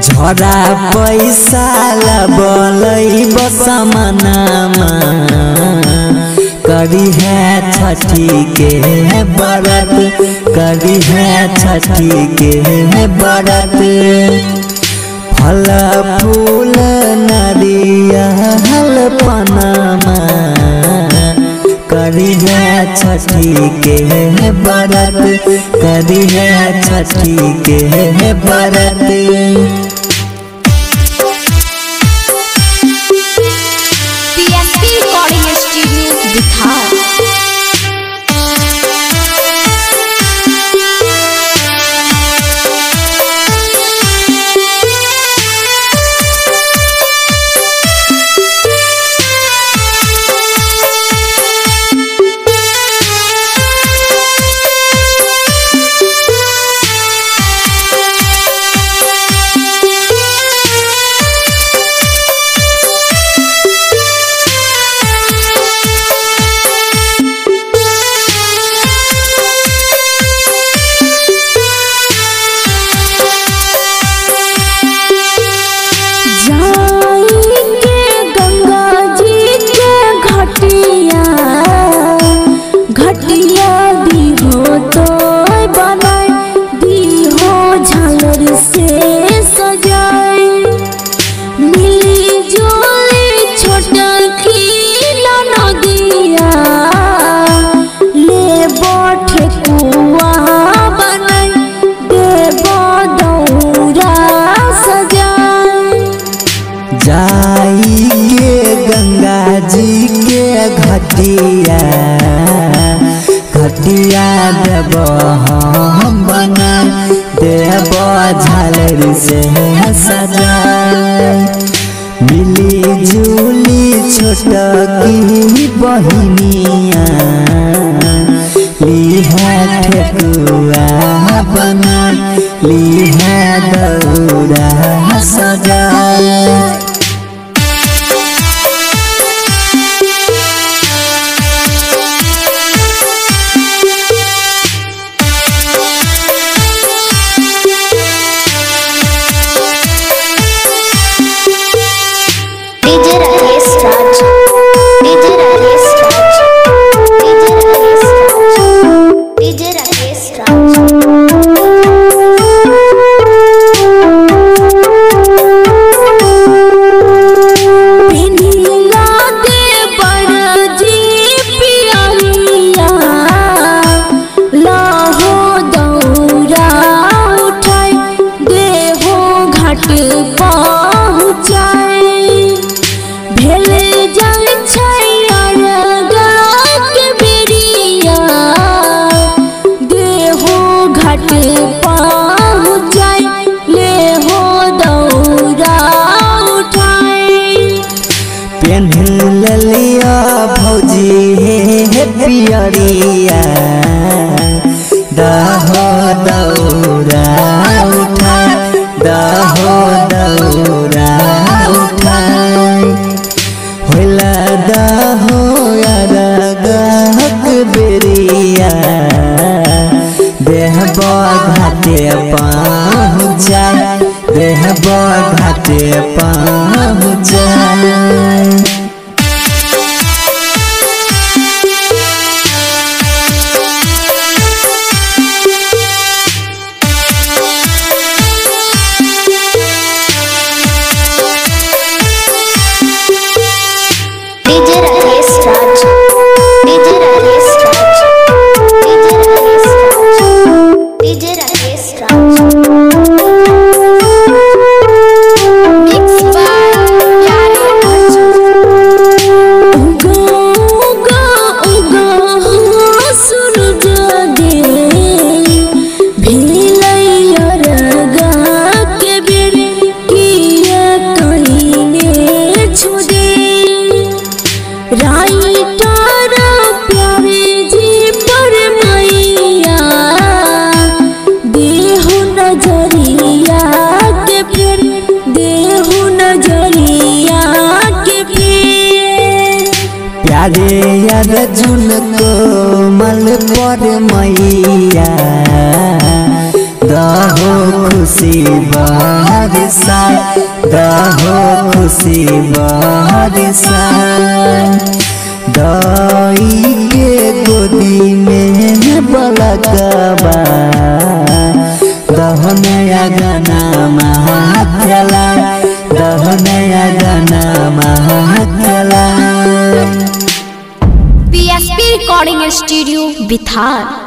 झरा पैसा लबलै बसमनामा करी है छठी के बरत करी है छठी के बरत फल फूल नरियल पनामा करी है छठी के बरत करी है छठी के बरत PSP Recording Studio Bihar. जाएंगे गंगा जी के घटिया घटिया दी हो तो बनाए दी हो झालर से सजाए मिली जुली छोटा खीला नदिया ले बैठे कुआ बनाए देव दौरा सजाए जाई के गंगा जी के घटिया घटिया देव हम बना देव झालर से सजा मिली जुली छोट की बहिनिया ली है ठेकुआ बना ली है दौरा सजा DJ Rajesh Raj. DJ Rajesh Raj. DJ Rajesh Raj. DJ Rajesh Raj. पिनीला दे बरजी पियरिया लाहो दौरा उठाई देहो घाट पहुँचाए भेले जल के बेरिया देहो घाट पहुँचाई ले हो दौरा उठाए पेन्ह लिया भौजी हे पियरिया दहो दौरा उठा दहो दौरा उठा होला दहो अरगक बेरिया देह घाटे पहुँचा देह घाटे पहुँचा DJ Rajesh Raj. DJ Rajesh Raj. DJ Rajesh Raj. DJ Rajesh Raj. Mixed by Yari Arjun. उगा उगा उगा हो सूरज दे भेलैया रगा के बेर किया कहीने छुदे राइटर प्यारे जी पर मैया देहु नजरिया के फिर देहु नजरिया के फिर प्यारे अर्जुन कोमल पर मैया दहो खुशी बरसा दहो खुशी बरसा दई के गोदी में बलकबा दहनया गाना महाकला दहनया गाना महाकला पीएसपी रिकॉर्डिंग स्टूडियो बिथार